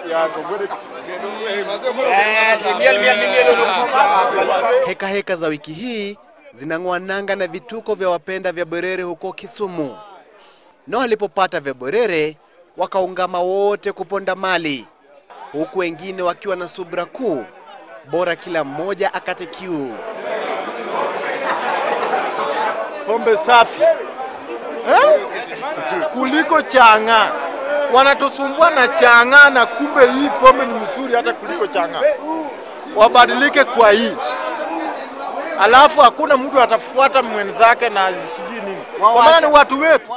Heka heka za wiki hii zinang'oa nanga na vituko vya wapenda vya Bwerere huko Kisumu, na walipopata vya Bwerere wakaungama wote kuponda mali, huku wengine wakiwa na subra kuu, bora kila mmoja akate kiu. pombe safi eh? kuliko chang'aa. Wanatusumbua na chang'aa, na kumbe hii pombe ni mzuri hata kuliko chang'aa. Wabadilike kwa hii, alafu hakuna mtu atafuata mwenzake na sijui nini, kwa maana ni watu wetu.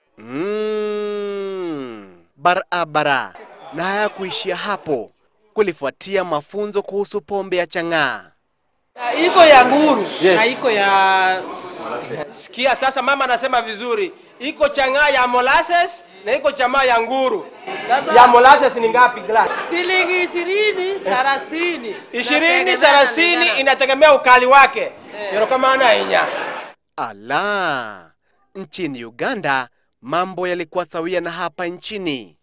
Mm, barabara. Na hayakuishia hapo, kulifuatia mafunzo kuhusu pombe ya chang'aa. iko ya nguru na iko ya Sikia sasa, mama anasema vizuri, iko chang'aa ya molasses na iko chamaa ya nguru. Ya molasses ni ngapi glass? shilingi ishirini thelathini ishirini thelathini, inategemea ukali wake. Ndio kama ana inya Ala, nchini Uganda mambo yalikuwa sawia na hapa nchini.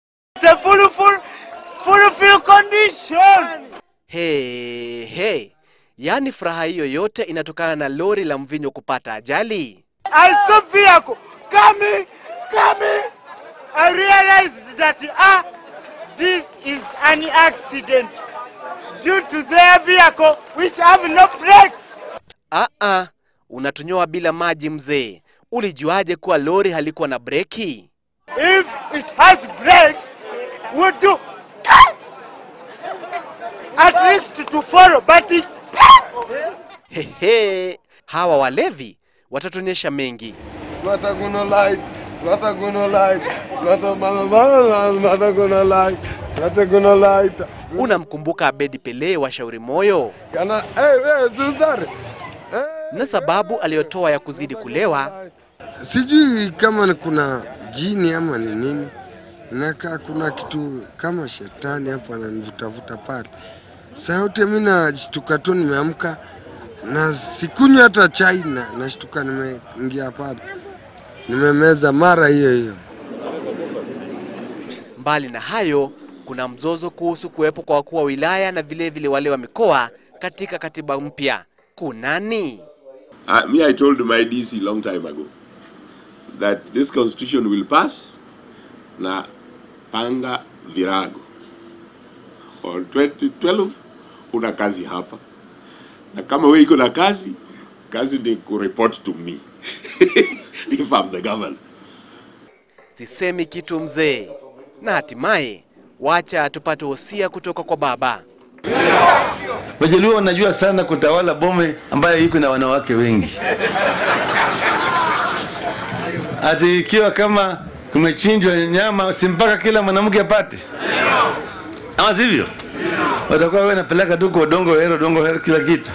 He, he. Yaani furaha hiyo yote inatokana na lori la mvinyo kupata ajali. I saw vehicle coming, coming. I realized that ah, this is an accident due to their vehicle which have no brakes. Ah, ah, unatunyoa bila maji mzee. Ulijuaje kuwa lori halikuwa na breki? If it has brakes, we do at least to follow, but it Hehe, hawa walevi watatuonyesha mengi. Smata gonna light, smata gonna light, smata mama mama, smata gonna light, smata gonna light. Unamkumbuka Abedi Pele wa Shauri Moyo Kana, hey, hey, Zuzare. Hey, na sababu aliyotoa ya kuzidi kulewa? Sijui kama ni kuna jini ama ni nini, inakaa kuna kitu kama shetani hapo ananivutavuta pale. Sauti mimi nashtuka tu, nimeamka na sikunywa hata chai, na nashtuka nimeingia pale, nimemeza mara hiyo hiyo. Mbali na hayo, kuna mzozo kuhusu kuwepo kwa wakuu wa wilaya na vilevile vile wale wa mikoa katika katiba mpya. Kunani? Uh, me, I told my DC long time ago that this constitution will pass na panga virago. On 2012 una kazi hapa, na kama wewe iko na kazi, kazi ni kureport to me if I'm the governor. Sisemi kitu mzee. Na hatimaye, wacha tupate wosia kutoka kwa baba. Wajaluo wanajua sana kutawala bome ambayo iko na wanawake wengi. Ati ikiwa kama kumechinjwa nyama, si mpaka kila mwanamke apate, ama sivyo? Watakuwa wewe napeleka tu kwa dongo hero, dongo hero, kila kitu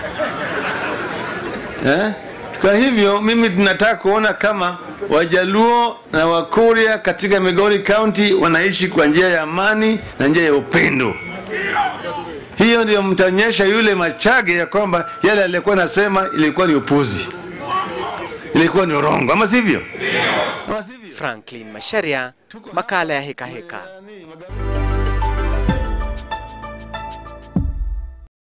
eh? Kwa hivyo mimi tunataka kuona kama Wajaluo na Wakuria katika Migori County wanaishi kwa njia ya amani na njia ya upendo. Hiyo ndio mtaonyesha yule Machage ya kwamba yale alikuwa nasema ilikuwa ni upuzi, ilikuwa ni urongo, ama sivyo? Ama sivyo? Franklin Masharia, makala ya Heka Heka.